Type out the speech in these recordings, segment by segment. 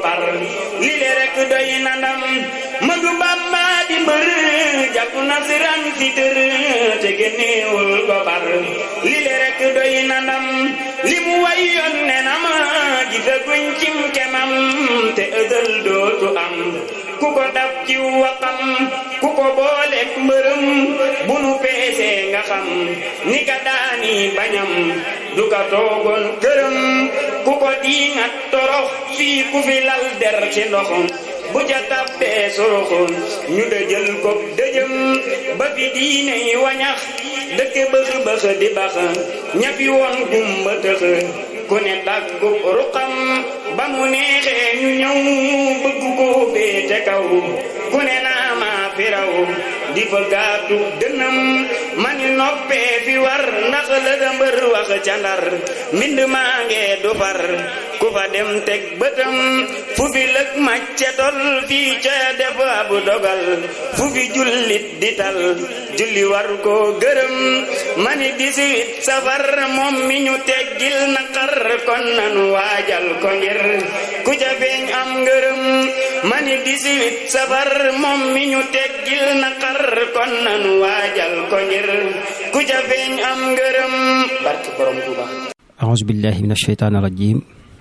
far li le rek doy na ndam Madu Bamba di mbër jàpp na siran si tër te génneewul ko bar li le rek doy na ndam li mu way yoon ne na ma gisaguñ cim kemam te ëdël dootu am ku ko dab ci waxam ku ko booleek mbërëm bu nu peesee nga xam ni ka daani bañam du ka toogoon këram ku ko diingat torox fii ku fi lal der ci ndoxum bu ca tabbee soroxoon ñu dëjël ko dëjëm ba fi diine yi wañax dëkk bëx bëx di bax ñafi woon gumba tëx ku ne daggu ruqam ba mu neexee ñu ñëw bëgg ko féete kaw ku ne naa maa fi raw di fa gaatu dënam mani noppee fi war ndax la da mbër wax ca ndar mbind maa ngee du far ku fa dem teg bëtam fu fi lëg macce tol fii ca def ab dogal fu fi jullit di tal julli war ko gërëm mani dix-huit safar moom mi ñu teggil naqar kon nanu waajal ko ngir ku ca feeñ am ngërëm mani dix-huit safar moom mi ñu teggil naqar kon nanu waajal ko ngir ku ca feeñ am ngërëm barke borom Tuuba أعوذ بالله من الشيطان الرجيم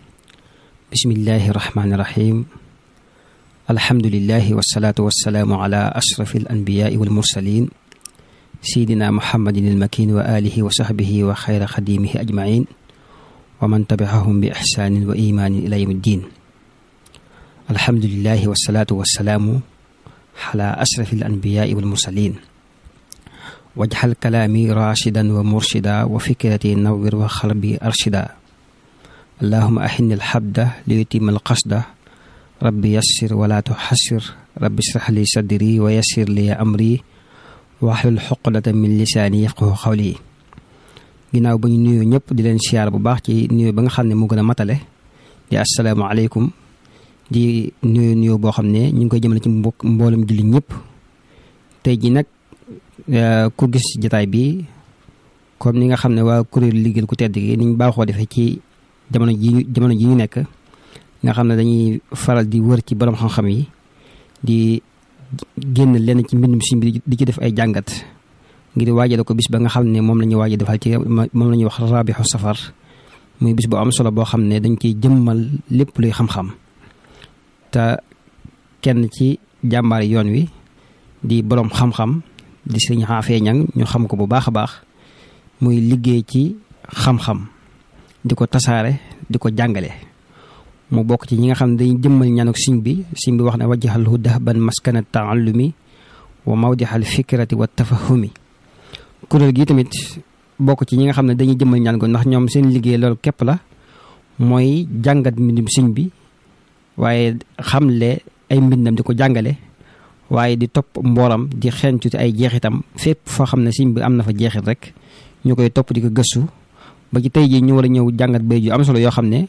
بسم الله الرحمن الرحيم الحمد لله والصلاة والسلام على أشرف الأنبياء والمرسلين سيدنا محمد المكين وآله وصحبه وخير خديمه أجمعين ومن تبعهم بإحسان وإيمان إلى يوم الدين الحمد لله والصلاة والسلام على أشرف الأنبياء والمرسلين واجعل كلامي راشدا ومرشدا وفكرتي نور وقلبي أرشدا اللهم أحن الحبد ليتم القصد ربي يسر ولا تحسر ربي اشرح لي صدري ويسر لي أمري واحلل حقدة من lisaani yafqahu qawli ginnaaw ba ñu nuyoo ñëpp di leen siyaar bu baax ci nuyoo ba nga xam ne moo gën a matale di asalaamaaleykum di nuyoo nuyoo boo xam ne ñu ngi koy jëmale ci mbokk mboolem julli ñëpp tey ji nag ku gis jataay bi comme ni nga xam ne waa kuréel liggéeyal ku tedd gi niñ baaxoo defee ci jamono ji jamono ji ñu nekk nga xam ne dañuy faral di wër ci borom xam-xam yi di génn lenn ci mbindum si bi di ci def ay jàngat ngir waajale ko bis ba nga xam ne moom la ñuy waaj defal ci moom la ñuy wax rabixu safar muy bis bu am solo boo xam ne dañ ciy jëmmal lépp luy xam-xam te kenn ci jàmbaar yoon wi di borom xam-xam di sëriñ xaafee ñang ñu xam ko bu baax a baax muy liggéey ci xam-xam di ko tasaare di ko jàngale mu bokk ci ñi nga xam ne dañuy jëmmal ñaanuk siñ bi siñ bi wax ne wajjahalhu dahban maskana taallumi wa mawdixal fikrati wa tafahumi kuréel gi tamit bokk ci ñi nga xam ne dañuy jëmmal ñaan ko ndax ñoom seen liggéey loolu képp la mooy jàngat mbindum siñ bi waaye xamle ay mbindam di ko jàngale waaye di topp mbooram di xencu ay jeexitam fépp foo xam ne siñ bi am na fa jeexit rek ñu koy topp di ko gëstu ba ci tey jii ñu war a ñëw jàngat bay ju am solo yoo xam ne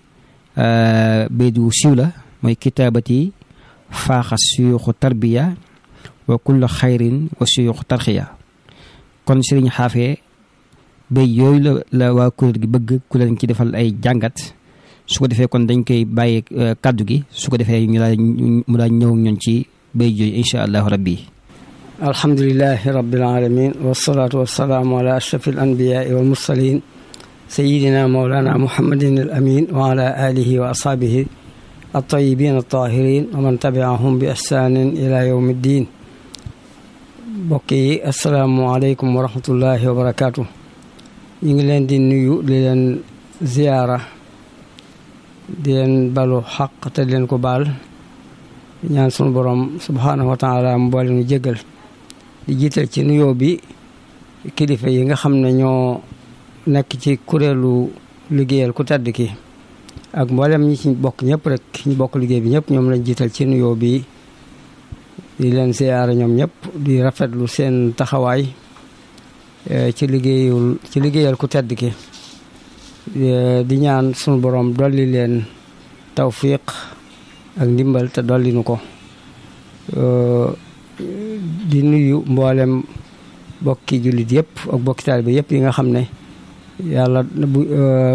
bay du siiw la mooy kitaabati faaxa suyuxu tarbiya wa kullu xayrin wa suyuxu tarxiya kon sëriñ xaafee bay yooyu la la waa kuréel gi bëgg ku leen ci defal ay jàngat su ko defee kon dañ koy bàyyi kàddu gi su ko defee ñu laa mu daa ñëw ñoon ci bay jooyu insha allahu rabbi alhamdulilahi rabbil alamin wasalaatu wasalaamu ala ashrafil anbiyaai wal mursalin sayidina mawlana muhammadin al amin wa ala alihi wa ashaabihi altayibin altahirin wa man tabiahum bi ihsanin ila yawmi ddin mbokk yi asalaamualeykum wa rahmatullahi wa barakaatu ñu ngi leen di nuyu di leen ziyaara di leen balu xaq te di leen ko baal ñaan sunu borom subhaanahu wa taala mu boole nu jéggal di jiital ci nuyoo bi kilifa yi nga xam ne ñoo nekk ci kuréelu liggéeyal ku tedd ki ak mboolem ñi ci bokk ñëpp rek ñi bokk liggéey bi ñëpp ñoom lañ jiital ci nuyoo bi di leen siyaara ñoom ñëpp di rafetlu seen taxawaay ci liggéeyul ci liggéeyal ku tedd ki di ñaan sunu borom dolli leen tawfiq ak ndimbal te dolli nu ko di nuyu mboolem bokki jullit yëpp ak bokki taalibe yëpp yi nga xam ne yàlla bu